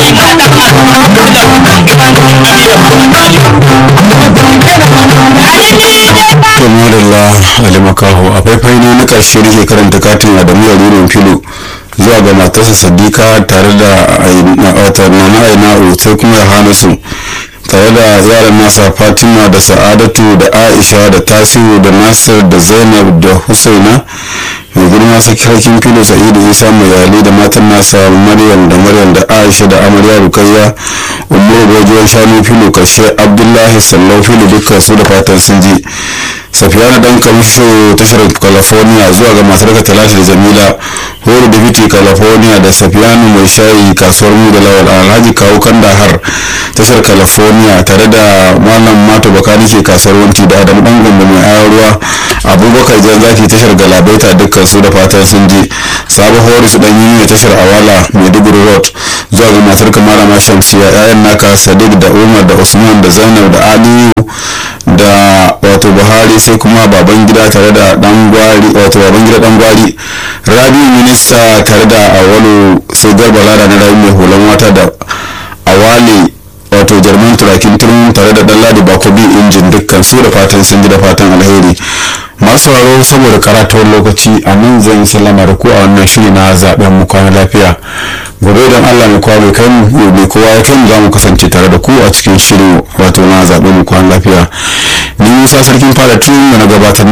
Tumarilla Ali Makaho a faifai ne na ƙarshe da ke karanta katin Adamu Yarurin Filo zuwa ga matarsa Sadiqa tare da wata Nana Aina'u sai kuma Yohanasu tare da yaran nasa Fatima da Sa'adatu da Aisha da Tasiru da Nasir da Zainab da Husaina mai girma sarkin filo sa'idu isa mayali da matan nasa maryam da maryam da aisha da amarya rukayya umaru gajiyar shanu filo kashe abdullahi sallau filo dukkan su da fatan sun ji safiyana dan kamsho tashar california zuwa ga matar ka talashi da jamila horo da fiti california da safiyanu mai shayi kasuwar mu da lawal alhaji kawo kandahar tashar california tare da malam mato bakani ke kasuwar wanti da adamu dan gombe mai ayar ruwa abubakar jan zaki tashar galabaita dukkan su da fatan sun ji sabo horis dan yi tashar awala maiduguri road zuwa ga matar kamara ma shamsiya yayan naka sadiq da umar da usman da zainab da aliyu da wato buhari sai kuma baban gida tare da dan gwari wato baban gida dan gwari rabi minista tare da awalu sai garba lada na rabi mai hulan wata da awali wato jarman turakin turmin tare da dan ladi bakobi injin dukkan su da fatan sun ji da fatan alheri masu sauraro saboda karatuwar lokaci a nan zan sallama da ku a wannan shiri na zaben mu kwana lafiya gobe don allah mai kowa mai kai mu mai kowa ya kai mu za mu kasance tare da ku a cikin shirin wato na zaben mu kwana lafiya ni musa sarkin fara tun da na gabatar